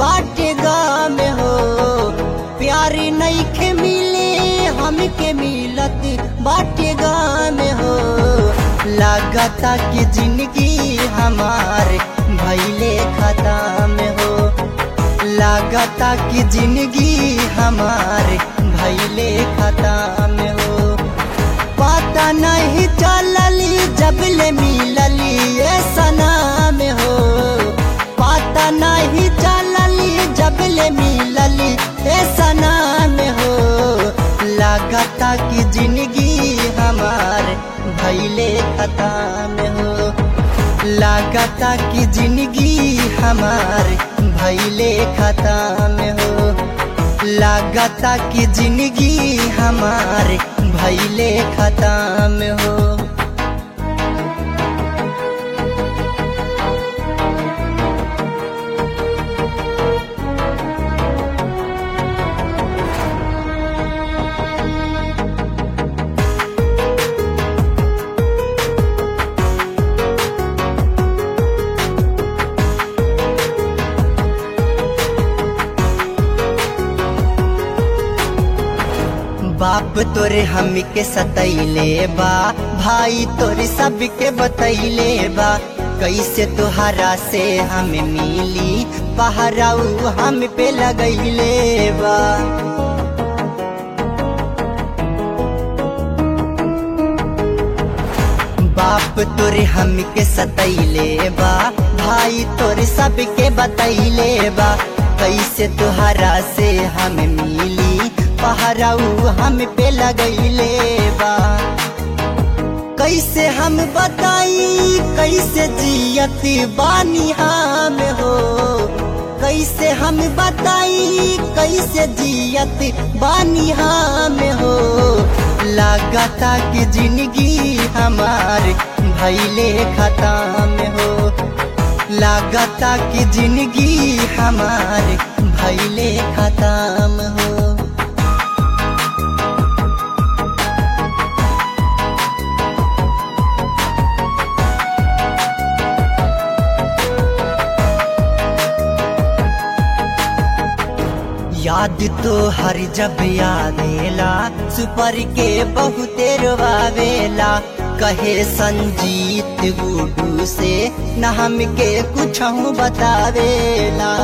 बाटे गाम हो प्यार नईखे मिले हमके मिलत बाटे गाम हो लागता कि जिंदगी हमार भैले खत्म हो लागता कि जिंदगी हमार भैले खत्म हो पता नहीं चलली जब ले मिलली ये सनाम हो पता नहीं चलली जब ले मिलली ये सनाम हो लागता कि जिंदगी हमार भैले खत्म हो लागता कि जिंदगी हमार भैले खत्म हो लागता कि जिंदगी हमार भैले खत्म हो बाप तोरे हमके सतैले बा भाई तोरे सबके बतैले बा कैसे तुहरा से हम मिली पहराऊ हम पे लगैले बा बाप तोरे हमके सतैले बा भाई तोरे सबके बतैले बा कैसे तुहरा से हम मिली पहराऊ हम पे लगैले बा कैसे हम बताई कैसे जियत बानी हम हो कैसे हम बताई कैसे जियत बानी हम हो लागता कि जिंदगी हमार भैले खत्म हो लागता कि जिंदगी हमार भैले खत्म हो याद तो हर जब यादेला सुपर के बहुते रोवावेला कहे संजीत गुडू से न हमके कुछ बतावेला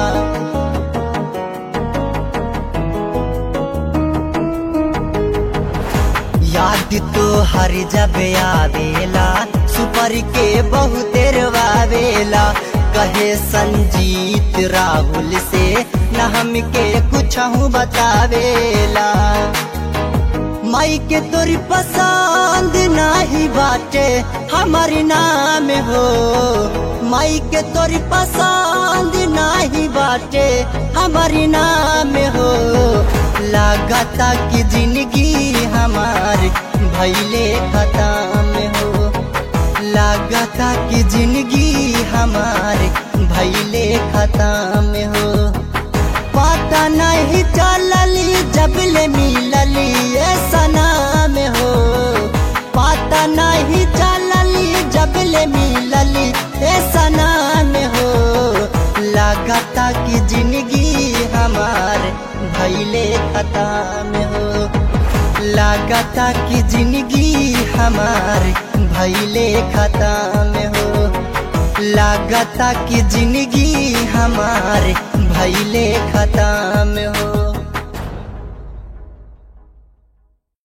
याद तो हर जब आवेला सुपर के बहुते रोवावेला कहे संजीत राहुल से न हमके कुछ बतावेला माई के तोरी पसंद नाही बाटे हमार नाम हो माई के तोरी पसंद नाही बाटे हमार नाम हो लागता कि जिंदगी हमार भैले खत्म हो लागता कि जिंदगी हमार भैले खत्म हो पता नहीं चलली जब ले मिलली ये सनाम हो पता नहीं चलली जब ले मिलली ये सनाम हो लागता कि जिंदगी हमार भैले खत्म हो लागता कि जिंदगी हमार भैले खत्म हो लागता कि जिंदगी हमार भैले खत्म हो